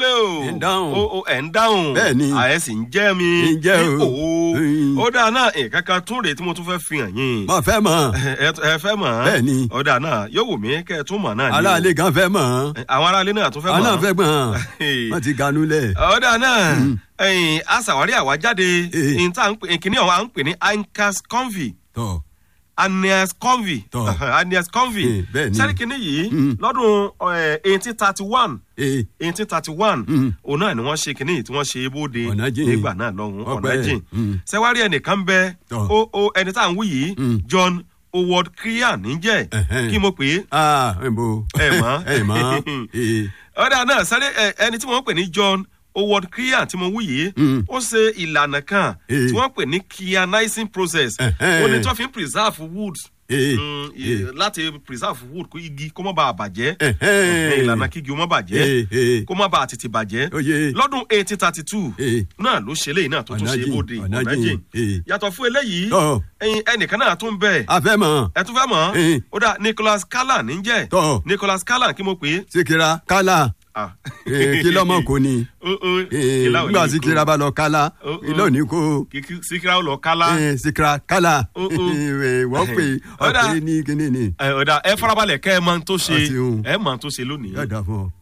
kúlé o Ẹ̀ ń dáhùn. o o ẹ̀ ń dáhùn Bẹ́ẹ̀ ni. àyẹ̀ sì ń jẹ́ mi Ń jẹ́ o. o Mm. ó dáa náà nǹkan kan tún rèé tí mo tún fẹ́ fi hàn yín mo fẹ́ mọ̀ ẹ ẹ fẹ́ mọ̀ ọ́n? Bẹ́ẹ̀ ni. ó dáa náà yóò wù mí kẹ́ ẹ tún mọ̀ náà ni o. aláàlẹ́ gan fẹ́ mọ̀ àwọn aráalé náà tún fẹ́ mọ̀ àná ọ́n? fẹ́ gbọ̀n wọ́n ti ganú lẹ̀. ọ̀dà náà ẹ̀yìn aṣàwárí àwájáde Eh. ìkíní ọ̀hún à ń pè ní ancas convi tọ́ anias convi Tọ́. anias convi Eh, bẹ́ẹ̀ ni. sẹ́ríkìní yìí Mm. lọ́dún eighteen thirty one ee eighteen thirty one Mm. òun náà ni wọ́n ṣe kínní yìí tí wọ́n ṣe bóde Ọ̀nà jìn. nígbà náà lọ́hùn Ọpẹ́. ọ̀nà jìn Mm. sẹ́wárí ẹnìkan bẹ Tọ́. ó ó ẹni tá à ń wí yìí Mm. john howard krian níjẹ́ Ẹ̀hẹ́n. kí mo pè é aa ẹ̀ bò ẹ mọ̀ ẹ̀ mọ̀ ee ọ̀dà náà sáré ẹ, ẹni tí wọ́n pè ní john howard krian tí mo wí yìí Mm. ó ṣe ìlànà kan Eh. tí wọ́n pè ní kyanizing process Ẹ̀hẹ́n. ó ní tí wọ́n fi ń preserve wood ee mm, i- ee láti preserve wood kó igi kó má bàa bàjẹ́ Ẹ̀hẹ́n. ìlànà kígi ó má bàjẹ́ ee ee kó má bàa tètè bàjẹ́ Oyè. lọ́dún eighteen thirty two ee náà ló ṣe eléyìí náà tó tún Ọ̀nà ṣe jìn, bóde ọ̀nà ọ̀nà jìn, jìn eh. yàtọ̀ fún eléyìí Tọ́. ẹyin ẹnìkan náà tún bẹ̀ a fẹ́ mọ̀ ẹ tún fẹ́ mọ̀ Eh. ó dà nicholas callan níjẹ́ Tọ́. nicholas callan kí mo pè é síkírà kálá Ah. ee kí lọ́mọ kò ní Ó- ó, ee ìlà ò ní nígbà kó. síkírà bá lọ kálá Ó- ó. ilé òní kó Kìkì- síkírà ó lọ kálá ee síkírà kálá Ó- ó. ee wọ́n pè Ọ̀dà. ọ̀pẹ ní kíní ni ẹ ọ̀dà ẹ farabalẹ̀ kẹ́ ẹ mọ ohun tó ṣe Àti ohun. ẹ mọ ohun tó ṣe lónìí. yóò dà fún ọ.